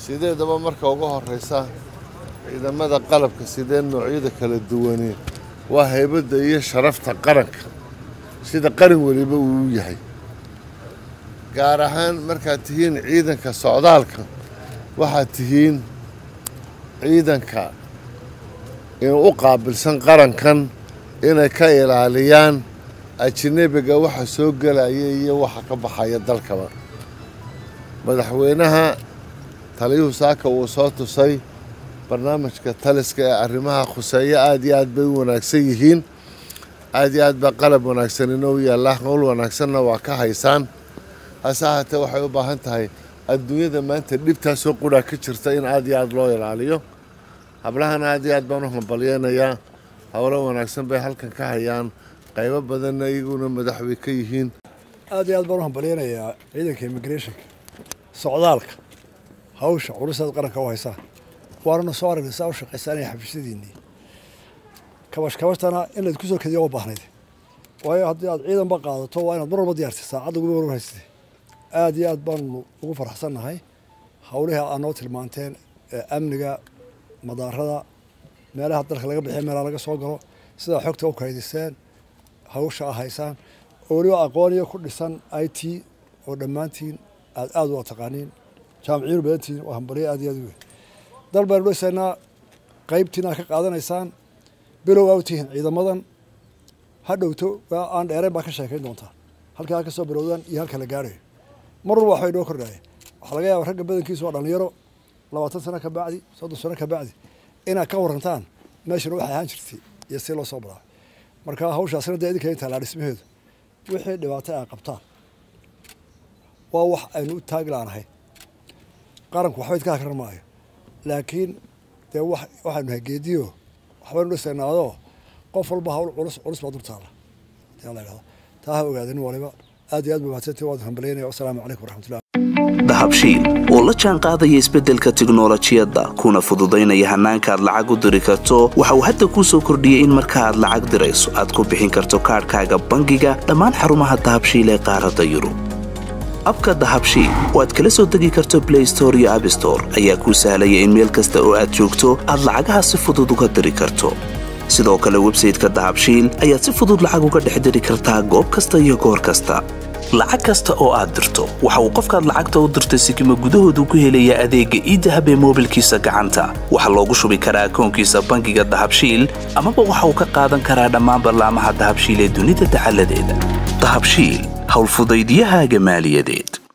sideedaba marka ugu horraysa ciidamada qalabka sidee noocyada kala duwani waa haybadda iyo sharafta qaranka sida qaran weliba uu u yahay gaar ahaan markaad tihiin ciidanka socdaalka waxaad tihiin ciidanka inuu u qaabilsan qarankan inay ka ilaaliyaan ajnebiga waxa soo gelaya iyo waxa ka baxaya dalkaba madaxweynaha taliyuhu saaka uu soo tusay barnaamijka taliska ee arrimaha khuseeyo aad iyo aad bay u wanaagsan yihiin aad iyo aad baa qalab wanaagsan inoo yaallaa howl wanaagsanna waa ka haysaan hase ahaatee waxay u baahan tahay adduunyada maanta dhibtaasoo qudhaa ka jirta in aad iyo aad loo ilaaliyo hablahana aad iyo aad baan u hambalyeynayaa howlo wanaagsan bay halkan ka hayaan qaybo badanna iyaguna madaxwey ka yihiin aad iyo aad baan u hambalyeynayaa ciidanka immigrationka socdaalka hawsha culusaad qaranka u haysaa waanana soo aragnay saa u shaqaysaanaya xafiisyadiinnii kabash kabashtana in laydku soo kediya uma baahnayd waayo haddii aad ciidanba qaadato waa inaad mar walba diyaartay saacadda guba war haysatay aad iyo aad baanu ugu faraxsannahay howlihii aad noo tilmaanteen ee amniga madaarada meelaha dalka laga bixiya meelaha laga soo galo sidaa xogta u kaydiseen hawsha a haysaan oo weliba aqooniyo ku dhisan i t oo dhammaantiin aad aad u taqaaniin jaamiciyiinu badantiin waa hambalyo aad iyo aad u weyn dal baynu dhisaynaa qaybtiina ka qaadanaysaan bilow aa u tihiin ciidamadan ha dhowto aan dheereen baa ka sheekayn doontaa halkaa ka soo bilowdaan iyo halka la gaarayo mar walba waxbay noo kordhaayeen waxaa laga yaaba ragga badankiisu waa dhalinyaro labaatan sano ka bacdi soddon sano ka bacdi inaad ka warantaan meeshana waxay ahaan jirtay iyo si loo soo baraa marka hawshaasina dee idinka intaa laa dhismaheedu wixii dhibaato ay qabtaan waa wax aynu u taagi laanahay qaranku waxba idkaa karan maayo laakiin dee waxaynu nahay geediyo waxbaynu dhisaynaadoo qof walba hawl culus culus baa dultaala yaa la yidhahdo taa ha ogaadin waliba aad iyo aad ba mahadsantii waad hambalyaynaya wasalaamu calaykum waraxmatullah dahabshiil oo la jaan qaadaya isbeddelka tiknolojiyadda kuna fududaynaya hannaanka aad lacag u diri karto waxa uu hadda kuu soo kordhiyey in marka aad lacag dirayso aad ku bixin karto kaadhkaaga bangiga dhammaan xarumaha dahabshiil ee qaaradda yurub abka dahabshiil oo aad kala soo degi karto blay store iyo abstore ayaa kuu sahlaya in meel kasta oo aad joogto aad lacagaha si fudud uga diri karto sidoo kale websayteka dahabshiil ayaad si fudud lacag uga dhex diri kartaa goob kasta iyo goor kasta lacag kasta oo aad dirto waxa uu qofkaad lacagta u dirtay sikima gudahoodu ku helayaa adeegga iidahab ee moobilkiisa gacanta waxaa loogu shubi karaa akoonkiisa bangiga dahabshiil amaba waxa uu ka qaadan karaa dhammaan ballaamaha dahabshiil ee dunida dacaladeeda dahabshiil howlfudaydyahaaga maaliyadeed